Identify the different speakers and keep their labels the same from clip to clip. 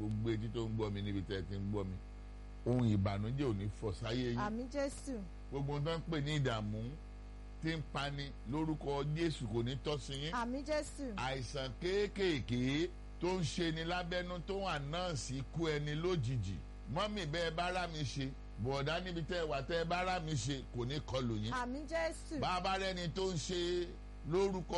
Speaker 1: gbogbo etí tó ń gbọ́ mi níbi tẹ́ ẹ ti ń gbọ́ mi ohun ìbànújẹ́ ò ní fọ́ sáyé yín
Speaker 2: àmì jésù
Speaker 1: gbogbo ohun tó ń pè ní ìdààmú tí ń pani lórúkọ jésù kò ní tọ́ sí yín
Speaker 2: àmì jésù
Speaker 1: àìsàn kéékèèké tó ń ṣe ni lábẹ́nú tó wà náà sí kú ẹni lójijì mọ́mì bẹ́ẹ̀ bá rà mí ṣe bọ̀dá níbi tẹ́ ẹ wà tẹ́ ẹ bá rà mí ṣe kò ní kọlù yín
Speaker 2: àmì jésù
Speaker 1: bàbá rẹni tó ń ṣe lórúkọ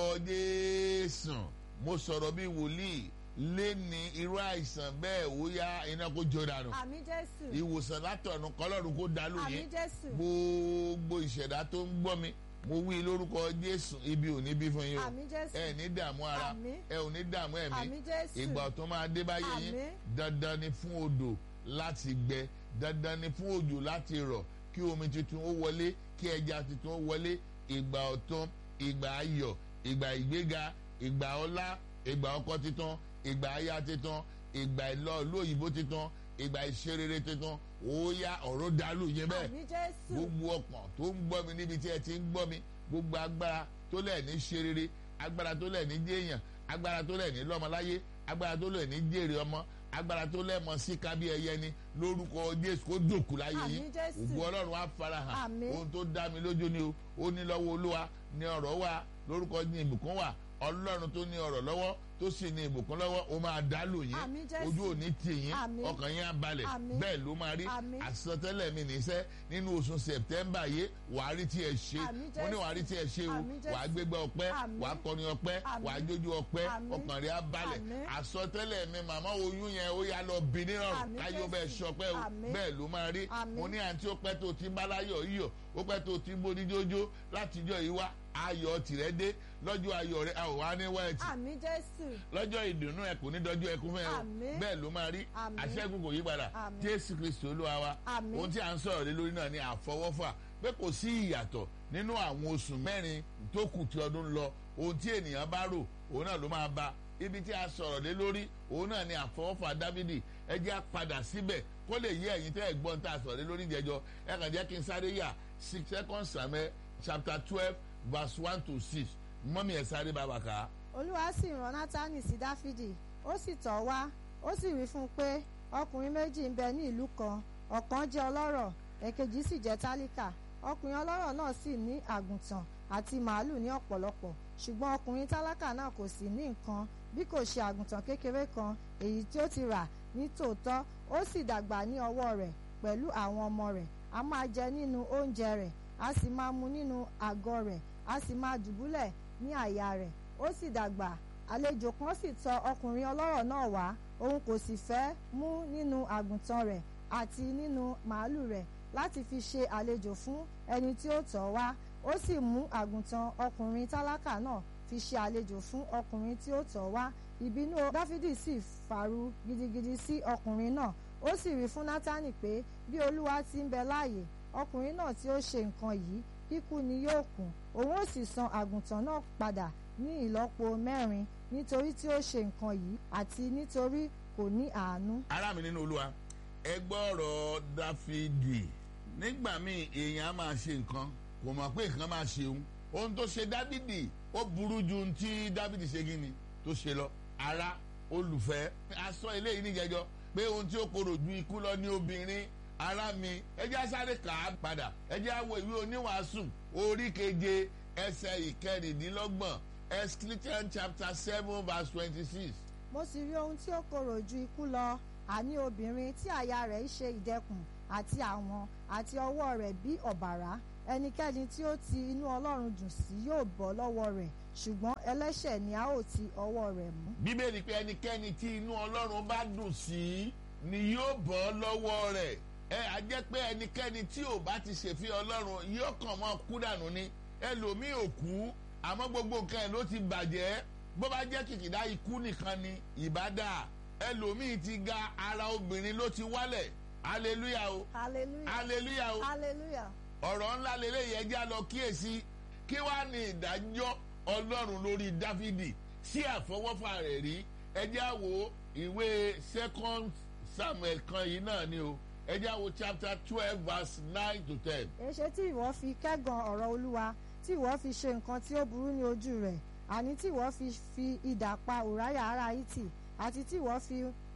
Speaker 1: jésù mo sọ̀rọ̀ bí wòlíì lé ní irú àìsàn bẹ́ẹ̀ ó yá iná kó jó dànù
Speaker 2: àmì jésù
Speaker 1: ìwòsàn látọ̀run kọlọ́run kó dàlú
Speaker 2: àmì
Speaker 1: yín
Speaker 2: jésù
Speaker 1: gbogbo ìṣẹ̀dá tó ń gbọ́ mi mo wí lórúkọ jésù ibi ò ní bí fún yín o
Speaker 2: àmì jésù
Speaker 1: ẹ ní dààmú ara
Speaker 2: Àmín.
Speaker 1: ẹ ò ní dààmú ẹ̀mí
Speaker 2: àmì jésù
Speaker 1: ìgbà tó máa dé báyé yín
Speaker 2: Àmín.
Speaker 1: dandan ni fún odò láti gbẹ dandan ni fún òjò láti rọ̀ kí omi tuntun ó wọlé kí ẹja tuntun ó wọlé ìgbà ọ̀tun ìgbà ayọ̀ ìgbà ìgbéga ìgbà ọlá ìgbà ọkọ tuntun ìgbà aya tuntun ìgbà ìlọ ìlú òyìnbó tuntun ìgbà ìṣerere tuntun ó yá ọ̀rọ̀ dàlú yẹn bẹ́ẹ̀
Speaker 2: àmì jésù
Speaker 1: gbogbo ọkàn tó ń gbọ́ mi níbi tí ẹ ti ń gbọ́ mi gbogbo agbára tó lẹ̀ ní ṣe rere agbára tó lẹ̀ ní jéèyàn agbára tó lẹ̀ ní lọ́mọláyé agbára tó lẹ̀ ní jèrè ọmọ agbára tó lẹ̀ mọ sí kábí ẹyẹ ni lórúkọ jésù kó dòkú láyé
Speaker 2: Àmín
Speaker 1: yín
Speaker 2: Jésù.
Speaker 1: ògùn ọlọ́run á farahàn
Speaker 2: Àmín.
Speaker 1: ohun tó dá mi lójú ni o ó ní lọ́wọ́ olúwa ní ọ̀rọ̀ wà lórúkọ ní ìbùkún wà ọlọ́run tó ní ọ̀rọ̀ lọ́wọ́ tó sì ní ìbùkún lọ́wọ́ ó máa dálò yín
Speaker 2: Àmín Jésù.
Speaker 1: ojú ò ní tì yín
Speaker 2: Àmín.
Speaker 1: ọkàn yín á balẹ̀
Speaker 2: Àmín.
Speaker 1: bẹ́ẹ̀ ló máa rí
Speaker 2: Àmín.
Speaker 1: àsọtẹ́lẹ̀ mi nìṣẹ́ nínú oṣù sẹ̀tẹ́mbà yìí wàá rí tí ẹ ṣe
Speaker 2: Àmín
Speaker 1: mo ní
Speaker 2: Jésù.
Speaker 1: wàá rí tí ẹ ṣe o
Speaker 2: Àmín Jésù.
Speaker 1: wàá gbégbá ọpẹ́
Speaker 2: Àmín.
Speaker 1: wàá kọrin ọpẹ́
Speaker 2: Àmín.
Speaker 1: wàá jójú ọpẹ́
Speaker 2: Àmín.
Speaker 1: ọkàn rẹ̀ á balẹ̀
Speaker 2: Àmín.
Speaker 1: àsọtẹ́lẹ̀ mi màmá oyún yẹn ó yá lọ bí nírọ̀rùn
Speaker 2: Àmín
Speaker 1: káyọ̀
Speaker 2: Jésù.
Speaker 1: bẹ́ẹ̀ ṣọpẹ́ o
Speaker 2: Àmín.
Speaker 1: bẹ́ẹ̀ ló máa rí
Speaker 2: Àmín.
Speaker 1: mo ní àǹtí ó pẹ́ tó ti ń bá láyọ̀ yíyọ̀ ó pẹ́ tó ti ń bó díjójó látijọ́ yìí wá ayọ̀ tìrẹ́ dé lọ́jọ́ ayọ̀ rẹ̀ a ò wá ní wẹ́ẹ̀tì
Speaker 2: àmì jésù
Speaker 1: lọ́jọ́ ìdùnnú ẹ kò ní dọ́jú ẹkún fún ẹ o
Speaker 2: Àmín.
Speaker 1: bẹ́ẹ̀ ló máa rí
Speaker 2: Àmín.
Speaker 1: àṣẹ́gun kò yí padà
Speaker 2: Àmín.
Speaker 1: jésù kristu olúwa wa
Speaker 2: Àmín.
Speaker 1: ohun tí à ń sọ̀rọ̀ lé lórí náà ni àfọwọ́fà pé kò sí ìyàtọ̀ nínú àwọn oṣù mẹ́rin tó kù tí ọdún ń lọ ohun tí ènìyàn bá rò òun náà ló máa bá ibi tí a sọ̀rọ̀ lé lórí òun náà ni àfọwọ́fà dávidi ẹ jẹ́ á padà síbẹ̀ kó lè yé ẹ̀yin tẹ́ ẹ̀ gbọ́n tá a sọ̀rọ̀ lé lórí ìjẹjọ́ ẹ kàn jẹ́ kí n sáré yà six second samuel chapter twelve verse one to six mọ́mí ẹ̀ sáré bàbá kà á.
Speaker 2: olúwa sì rán nátánì sí dáfídì ó sì tọ̀ wá ó sì wí fún un pé ọkùnrin méjì ń bẹ ní ìlú kan ọ̀kan jẹ́ ọlọ́rọ̀ èkejì sì jẹ́ tálíkà ọkùnrin ọlọ́rọ̀ náà sì ní àgùntàn àti màálù ní ọ̀pọ̀lọpọ̀ ṣùgbọ́n ọkùnrin tálákà náà kò sì ní nǹkan bí kò ṣe àgùntàn kékeré kan èyí tí ó ti rà ní tòótọ́ ó sì dàgbà ní ọwọ́ rẹ̀ pẹ̀lú àwọn ọmọ rẹ̀ a máa jẹ nínú oúnjẹ rẹ̀ a sì máa mu nínú àgọ́ rẹ̀ a sì máa dùbúlẹ̀ ní àyà rẹ̀ ó sì dàgbà àlejò kan sì tọ̀ ọkùnrin ọlọ́rọ̀ náà wá òun kò sì fẹ́ mú nínú àgùntàn rẹ̀ àti nínú màálù rẹ̀ láti fi ṣe àlejò fún ẹni tí ó tọ̀ wá ó sì mú àgùntàn ọkùnrin tálákà náà fi ṣe àlejò fún ọkùnrin tí ó tọ̀ wá ìbínú dáfídì sì fàru gidigidi sí ọkùnrin náà ó sì wí fún nátánì pé bí olúwa ti ń bẹ láàyè ọkùnrin náà tí ó ṣe nǹkan yìí kíkú ni yóò kú òun ó sì san àgùntàn náà padà ní ìlọ́po mẹ́rin nítorí tí ó ṣe nǹkan yìí àti nítorí kò ní àánú.
Speaker 1: ará mi nínú olúwa ẹ gbọ́ ọ̀rọ̀ dáfídì nígbà míì èèyàn á máa ṣe nǹkan kò mọ̀ pé nǹkan máa ṣe òun ohun tó ṣe dáfídì ó burú ju ohun tí dáfídì ṣe gíní tó ṣe lọ ará olùfẹ́ aṣọ eléyìí níjẹjọ pé ohun tí ó korò ju ikú lọ ní obìnrin ará mi ẹ jẹ́ sáré kà á padà ẹ jẹ́ á wo ìwé oníwàásù orí keje ẹsẹ̀ ìkẹrìndínlọ́gbọ̀n Ecclesiastes chapter seven verse twenty-six
Speaker 2: mo sì rí ohun tí ó korò ju ikú lọ àní obìnrin tí àyà rẹ̀ ń ṣe ìdẹkùn àti àwọn àti ọwọ́ rẹ̀ bí ọ̀bàrá ẹnikẹ́ni tí ó ti inú ọlọ́run dùn sí yóò bọ́ lọ́wọ́ rẹ̀ ṣùgbọ́n ẹlẹ́ṣẹ̀ ni a ó ti ọwọ́ rẹ̀ mú.
Speaker 1: bíbélì pé ẹnikẹ́ni tí inú ọlọ́run bá dùn sí ni yóò bọ́ lọ́wọ́ rẹ̀ ẹ á jẹ́ pé ẹnikẹ́ni tí ò bá ti ṣèfẹ́ ọlọ́run yóò kàn mọ́ kú dànù ni ẹlòmíì ò kú àmọ́ gbogbo nǹkan ẹ̀ ló ti bàjẹ́ bó bá jẹ́ kìkìdá ikú nìkan ni ìbádà ẹlòmíì ti ga ara obìnrin ló ti wálẹ̀ hallelujah o
Speaker 2: hallelujah
Speaker 1: hallelujah o
Speaker 2: hallelujah
Speaker 1: ọ̀rọ̀ ńlá lélẹ́yìí ẹjẹ́ á lọ kíyèsí kí wàá ní ìdájọ́ ọlọ́run lórí dáfídì sí àfọwọ́fà rẹ̀ rí ẹjẹ́ á wo ìwé second samuel kan yìí náà ni o ẹjẹ́ á wo chapter twelve verse nine to ten.
Speaker 2: èṣe tí ìwọ fi kẹ́gàn ọ̀rọ̀ olúwa tí ìwọ fi ṣe nǹkan tí ó burú ní ojú rẹ̀ àní tí ìwọ fi fi idà pa ùráyà ará hítì àti tí ìwọ fi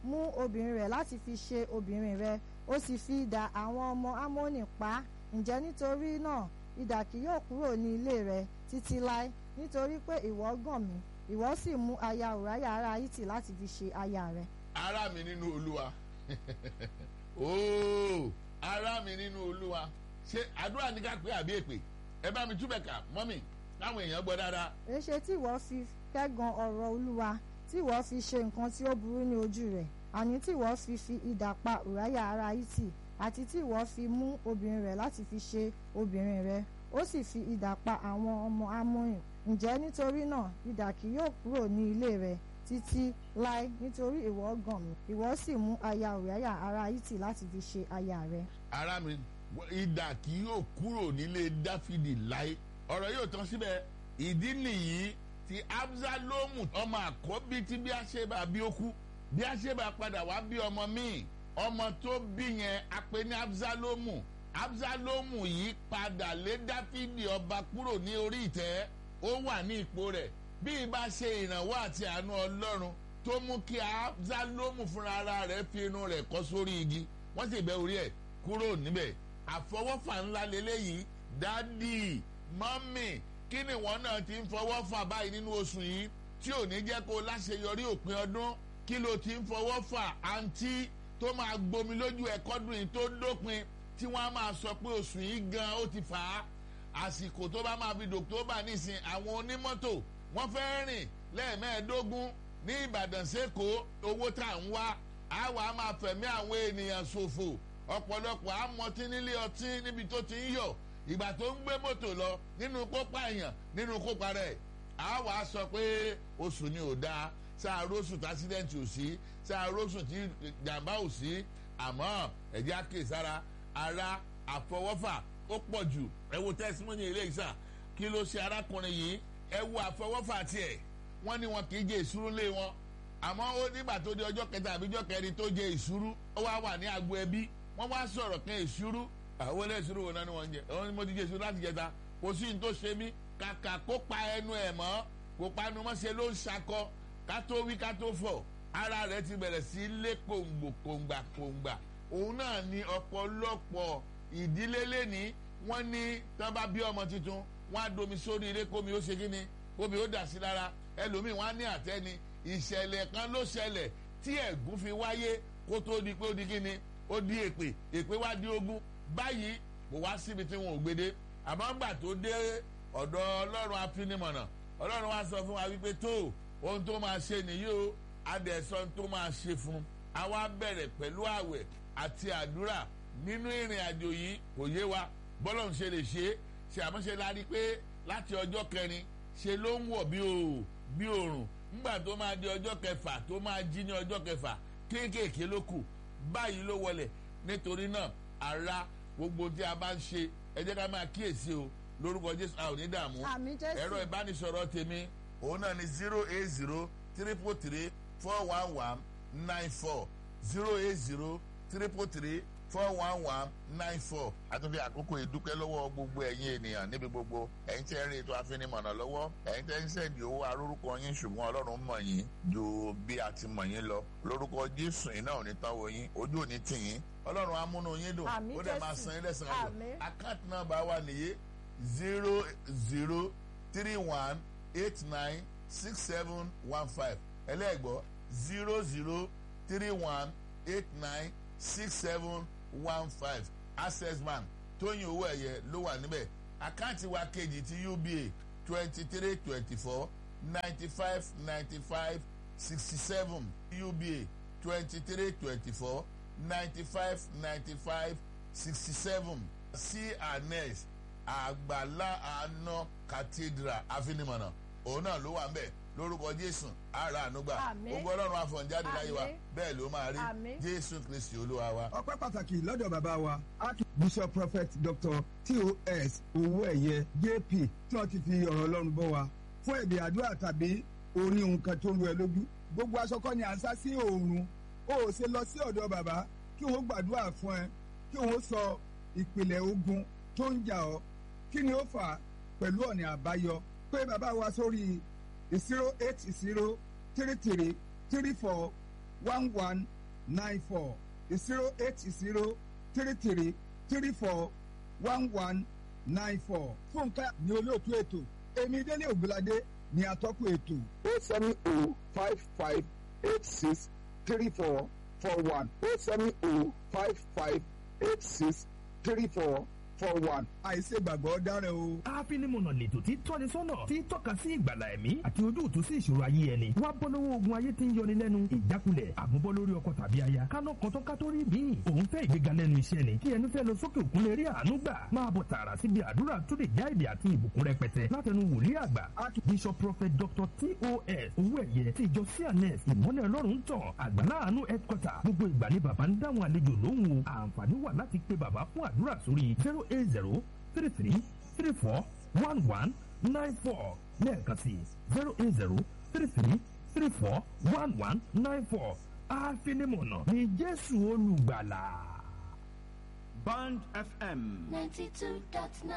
Speaker 2: mú obìnrin rẹ̀ láti fi ṣe obìnrin rẹ̀ ó sì fi idà àwọn ọmọ Ámónì pa ǹjẹ́ nítorí náà idà kì yóò kúrò ní ilé rẹ̀ títí láé nítorí pé ìwọ gàn mí ìwọ sì mú aya Ùráyà ará Hítì láti fi ṣe aya rẹ̀.
Speaker 1: ará mi nínú Olúwa ooo ará mi nínú Olúwa ṣé àdúrà ní ká pé àbí èpè ẹ bá mi túbẹ̀ kà mọ́mì káwọn èèyàn gbọ́ dáadáa.
Speaker 2: èṣe tí ìwọ fi kẹ́gàn ọ̀rọ̀ Olúwa tí ìwọ fi ṣe nǹkan tí ó burú ní ojú rẹ̀ àní tí ìwọ fi fi idà pa Ùráyà ará Hítì àti tí ìwọ fi mú obìnrin rẹ̀ láti fi ṣe obìnrin rẹ̀ ó sì fi idà pa àwọn ọmọ Ámónì ǹjẹ́ nítorí náà idà kì yóò kúrò ní ilé rẹ̀ títí láé nítorí ìwọ gàn mí ìwọ sì mú aya Ùráyà ará Hítì láti fi ṣe aya rẹ̀.
Speaker 1: ará mi idà kì yóò kúrò nílé Dáfídì láé ọ̀rọ̀ yóò tán síbẹ̀ ìdí nìyí tí Absalomu ọmọ àkọ́bí tí bí a ṣe bá bí ó kú bí a ṣe bá padà wá bí ọmọ míì ọmọ tó bí yẹn a pè ní Absalomu Absalomu yìí padà lé Dáfídì ọba kúrò ní orí ìtẹ́ ó wà ní ipò rẹ̀ bí ibà ṣe ìrànwọ́ àti àánú Ọlọ́run tó mú kí Absalomu fúnra ara rẹ̀ fi inú rẹ̀ kọ́ sórí igi wọ́n sì bẹ́ orí ẹ̀ kúrò níbẹ̀ àfọwọ́fà ńlá lélẹ́yìí dádì mọ́mì kí ni wọ́n náà ti ń fọwọ́ fà báyìí nínú oṣù yìí tí ò ní jẹ́ kó láṣeyọrí òpin ọdún kí ló ti ń fọwọ́ fà àǹtí tó máa gbomi lójú ẹ̀kọ́dún yìí tó dópin tí wọ́n á máa sọ pé oṣù yìí gan ó ti fà á àsìkò tó bá máa fi dòktóbà nísìn àwọn onímọ́tò wọ́n fẹ́ rìn lẹ́ẹ̀mẹ́ẹ̀ẹ́dógún ní Ìbàdàn sẹ́kọ̀ọ́ owó tá à ń wá àwa máa fẹ̀mí àwọn ènìyàn ṣòfò ọ̀pọ̀lọpọ̀ àmọ́tí nílé ọtí níbi tó ti ń yọ̀ ìgbà tó ń gbé mọ́tò lọ nínú kópa èèyàn nínú kópa rẹ̀ àwa sọ pé oṣù ni ò dáa sáà róṣù tí accident ò sí sáà róṣù tí jàǹbá ò sí àmọ́ ẹ̀jẹ̀ àkèsára ara àfọwọ́fà ó pọ̀ jù ẹ wo tẹ́símọ́nì ilé ìsà kí ló ṣe arákùnrin yìí ẹ wo àfọwọ́fà tiẹ̀ wọ́n ní wọn kì í jẹ ìṣúrú lé wọn àmọ́ ó nígbà tó di ọjọ́ kẹta àbí ọjọ́ kẹrin tó jẹ ìṣúrú ó wá wà ní agbo ẹbí wọ́n wá sọ̀rọ̀ kan ìṣúrú àwọn ilé ìṣúrú wo náà ni wọ́n ń jẹ àwọn ni mo ti jẹ ìṣúrú láti jẹta kò sí ní tó ṣe mí kàkà kó pa ẹnu ẹ̀ mọ́ kó panu mọ́ ṣe ló ń ṣakọ ká tó wí ká tó fọ̀ ara rẹ̀ ti bẹ̀rẹ̀ sí lé kòǹgbò kòǹgbà kòǹgbà òun náà ni ọ̀pọ̀lọpọ̀ ìdílé lẹ́ni wọ́n ní tán bá bí ọmọ tuntun wọ́n á domi sórí ilé kómi ó ṣe kí ni kómi ó dà sí lára ẹlòmíì wọ́n á ní àtẹ́ni ìṣẹ̀lẹ̀ kan ló ṣẹlẹ̀ tí ẹ̀gún fi wáyé kó tó di pé ó di kí ni ó di èpè èpè wá di ogún báyìí kò wá síbi tí wọn ò gbé dé àmọ́ ńgbà tó dé ọ̀dọ̀ ọlọ́run afinimọ̀nà ọlọ́run wá sọ fún wa wípé tó ohun tó máa ṣe nìyí o adẹ̀sọ tó máa ṣe fún a wá bẹ̀rẹ̀ pẹ̀lú àwẹ̀ àti àdúrà nínú ìrìn àjò yìí kò yé wa bọ́lọ̀ ń ṣe lè ṣe é ṣe àmọ́ṣe la rí pé láti ọjọ́ kẹrin ṣe ló ń wọ̀ bí o bí òòrùn ńgbà tó máa di ọjọ́ kẹfà tó máa jí ní ọjọ́ kẹfà kéékèèké ló kù báyìí ló wọlẹ̀ nítorí náà ara gbogbo tí a bá ń ṣe ẹ jẹ́ ká máa kíyèsí o lórúkọ jésù a ò ní dààmú
Speaker 2: àmì jésù
Speaker 1: ẹ̀rọ ìbánisọ̀rọ̀ tèmi òun náà ni zero eight zero triple three four one one nine four zero eight zero triple three four one one nine four. àtúndì àkókò ìdúpẹ́ lọ́wọ́ gbogbo ẹ̀yin ènìyàn níbi gbogbo ẹ̀yin tẹ́ ń rí ètò àfinimọ̀nà lọ́wọ́ ẹ̀yin tẹ́ ń sẹ́ẹ̀dì owó arórúkọ yín ṣùgbọ́n ọlọ́run mọ̀ yín ju bí a ti mọ̀ yín lọ lórúkọ jésù iná ò ní tán wo yín ojú ò ní tì yín ọlọ́run á múnú yín dùn
Speaker 2: Àmín
Speaker 1: ó dẹ̀ máa
Speaker 2: Jésù.
Speaker 1: san yín lẹ́sàn-án ayọ̀
Speaker 2: Àmín.
Speaker 1: àkáǹtì nọ́mbà wa nìyí zero zero three one eight nine six seven one five ẹlẹ́gbọ́ zero zero three one eight nine six seven one five access bank tóyìn owó ẹ̀yẹ ló wà níbẹ̀ àkáǹtì wa kejì ti uba twenty three twenty four ninety five ninety five sixty seven uba twenty three twenty four ninety five ninety five sixty seven cns àgbàlá àná cathedral àfinimọ̀nà òun náà ló wà ń bẹ̀ lórúkọ jésù ara ànúgbà
Speaker 2: Àmín.
Speaker 1: ogun ọlọ́run àfọ̀njáde láyé wa
Speaker 2: Àmín.
Speaker 1: bẹ́ẹ̀ ló máa rí
Speaker 2: Àmín.
Speaker 1: jésù kristi olúwa wa.
Speaker 3: ọpẹ́ pàtàkì lọ́dọ̀ bàbá wa archbishop prophet dr tos owóẹ̀yẹ jp tí wọ́n ti fi ọ̀rọ̀ ọlọ́run bọ́ wa fún ẹ̀bì àdúrà tàbí orí nǹkan tó ń lu ẹ lójú gbogbo aṣọ kọ́ ni à ń sá sí oòrùn o ò ṣe lọ sí ọ̀dọ̀ bàbá kí wọ́n gbàdúrà fún ẹ kí wọ́n sọ ìpìlẹ̀ ogun tó ń jà ọ́ kí ni ó fà á pẹ̀lú ọ̀nà àbáyọ pé bàbá wa sórí zero eight zero three three three four one one nine four zero eight zero three three three four one one nine four. fúnkẹ́ ní olóòtú ètò èmi délé ògbóládé ní atọ́kùn ètò.
Speaker 4: o seven o five five eight six three four four one o seven o five five eight six three four four one.
Speaker 3: àìsè gbàgbọ́ dára o.
Speaker 5: àfinimọ̀nà lètò tí tọ́ni sọ́nà tí tọ́ka sí ìgbàlà ẹ̀mí àti ojú òtún sí ìṣòro ayé ẹni wá bọ́ lọ́wọ́ ogun ayé tí ń yọni lẹ́nu ìjákulẹ̀ àmúbọ́ lórí ọkọ tàbí aya kánà kan tó ká tó rí bíi òun fẹ́ ìgbéga lẹ́nu iṣẹ́ ni kí ẹni fẹ́ lọ sókè òkun lè rí àánú gbà máa bọ̀ tààrà síbi àdúrà tó lè já èdè àti ìbùkún rẹpẹtẹ látẹnu wòlíì àgbà bishop prophet dr tos owó ẹ̀yẹ ti ìjọ cns ìmọ́lẹ̀ ọlọ́run tàn àgbàlá àánú headquarter gbogbo ìgbà ni bàbá ń dáhùn àlejò lóhùn o àǹfààní wà láti pe bàbá fún àdúrà sórí zero eight zero three three three four one one nine four lẹ́ẹ̀kan sí zero eight zero three three three four one one nine four àfinimọ̀nà ní jésù olùgbàlà.
Speaker 6: Band FM,
Speaker 7: 92.9,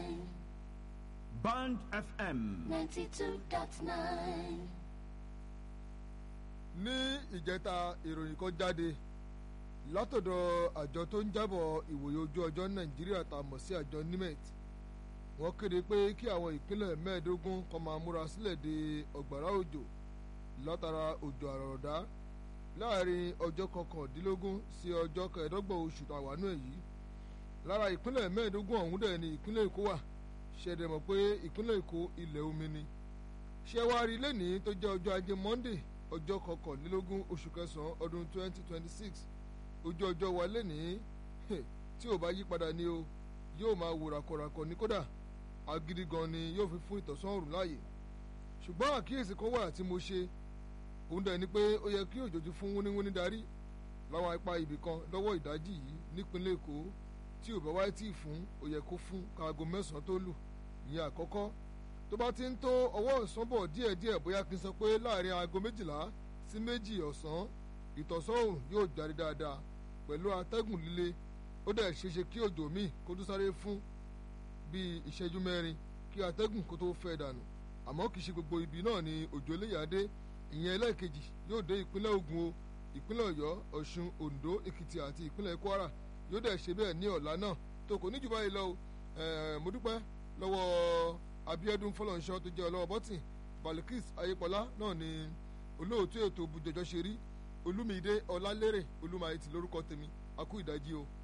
Speaker 6: Band FM,
Speaker 7: 92.9.
Speaker 8: ní ìjẹta ìròyìn kan jáde látọ̀dọ̀ àjọ tó ń jábọ̀ ìwòye ojú ọjọ́ nàìjíríà tá a mọ̀ sí àjọ nimet wọ́n kéde pé kí àwọn ìpínlẹ̀ mẹ́ẹ̀ẹ́dógún kan máa múra sílẹ̀ de ọ̀gbàrá òjò látara òjò àrọ̀rọ̀dá láàrin ọjọ́ kọkàndínlógún sí ọjọ́ kẹẹ̀ẹ́dọ́gbọ̀n oṣù tàwánú èyí lára ìpínlẹ̀ mẹ́ẹ̀ẹ́dógún ọ̀hún dẹ̀ ni ìpínlẹ̀ èkó wà ṣẹ̀dẹ̀ mọ̀ pé ìpínlẹ̀ èkó ilẹ̀ omi ni ṣẹ́wárí lẹ́nìí tó jẹ́ ọjọ́ ajé monday ọjọ́ kọkànlélógún oṣù kẹsàn-án ọdún twenty twenty six ojú ọjọ́ wa lẹ́nìí tí ò bá yí padà ni o yóò máa wò ràkọ̀ràkọ̀ ní kódà agídí gan ni yóò fi fún ìtọ̀sán òrùn láàyè ṣùgbọ́n àkíyèsí kan wà tí mo ṣe òun dẹ̀ ni pé ó yẹ kí òjòjú fún wúníwúní darí láwọn apá ibì kan lọ́wọ́ ìdájí yìí nípínlẹ̀ èkó tí ò bá wáyé tí ì fún ó yẹ kó fún káago mẹ́sàn-án tó lù ìyẹn àkọ́kọ́ tó bá ti ń tó ọwọ́ ọ̀sán bọ̀ díẹ̀díẹ̀ bóyá kí n sọ pé láàrin aago méjìlá sí méjì ọ̀sán ìtọ̀sán òrùn yóò jáde dáadáa pẹ̀lú atẹ́gùn líle ó dẹ̀ ṣeéṣe kí òjò míì kó tó sáré fún bíi ìṣẹ́jú mẹ́rin kí atẹ́gùn kó tó fẹ́ dànù àmọ́ kì í ṣe gbogbo ibi náà ni òjò eléyàdé ìyẹn ẹlẹ́ẹ̀kejì yóò dé ìpínlẹ̀ Ògùn o ìpínlẹ̀ Ọ̀yọ́ Ọ̀ṣun Oǹdó Èkìtì àti ìpínlẹ̀ Kwara yóò dẹ̀ ṣe bẹ́ẹ̀ ní ọ̀la náà tó kò ní jù báyìí lọ o mo dúpẹ́ lọ́wọ́ Abíọ́dún Fọlọ́nṣọ́ tó jẹ́ ọlọ́wọ́ bọ́tìn Balikis Ayépọlá náà ni olóòtú ètò bùjọjọ́ ṣe rí Olúmídé Ọlálérè Olúmayẹtì lórúkọ tèmi akú ìdájí o.